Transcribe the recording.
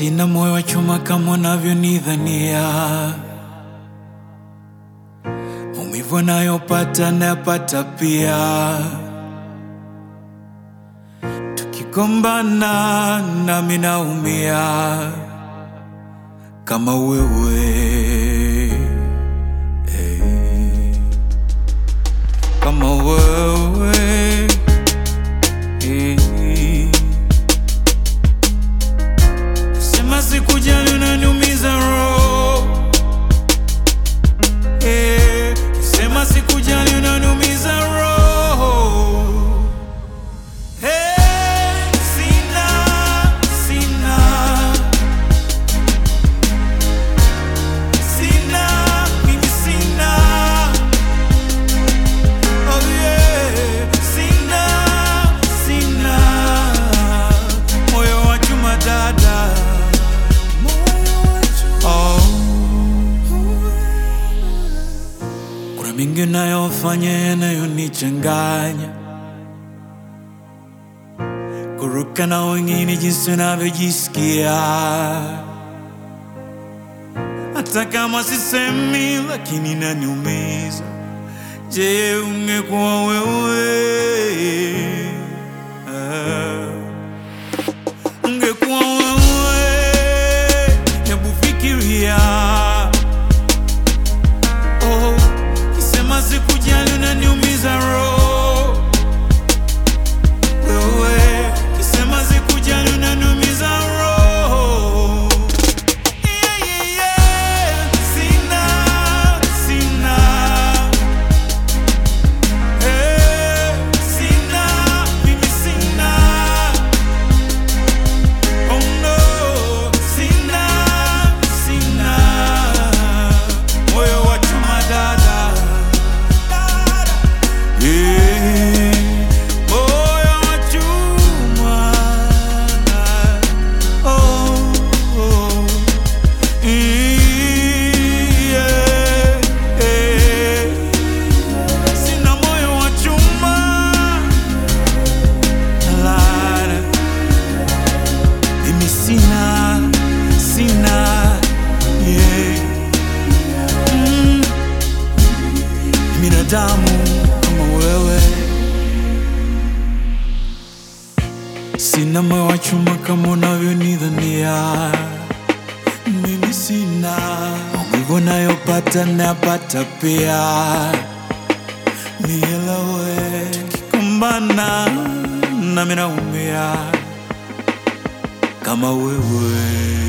Sina moyo wa chuma kama unavyonidhania, maumivu anayopata nayapata pia. Tukigombana nami naumia kama wewe hey. Kama wewe hey. Sema sikujali unaniumiza roho eh, sema sikujali unaniumiza roho eh, sina sina sina mimi sina oh yeah sina sina moyo wa chuma dada Oh. Kuna mingi nayofanya yanayonichanganya, kuruka na wengine jinsi unavyojisikia, hata kama sisemi, lakini naniumiza. Je, ungekuwa wewe ah. Ungekuwa wewe, hebu fikiria. Oh, kisema sikujali unaniumiza roho. Wewe, kisema sikujali unaniumiza roho. Yeah, yeah, yeah. Sina, sina. Eh, sina, mimi sina. Oh no, sina, sina moyo wa chuma dada, Eh, moyo wa chuma oh, oh. Yeah, eh. Sina moyo wa chuma Lara. Mimi sina, sina, yeah. Mm. Binadamu kama wewe, sina moyo wa chuma kama unavyonidhania. Mimi sina maumivu nayopata nayapata pia, nielewe. Tukikumbana nami naumia kama wewe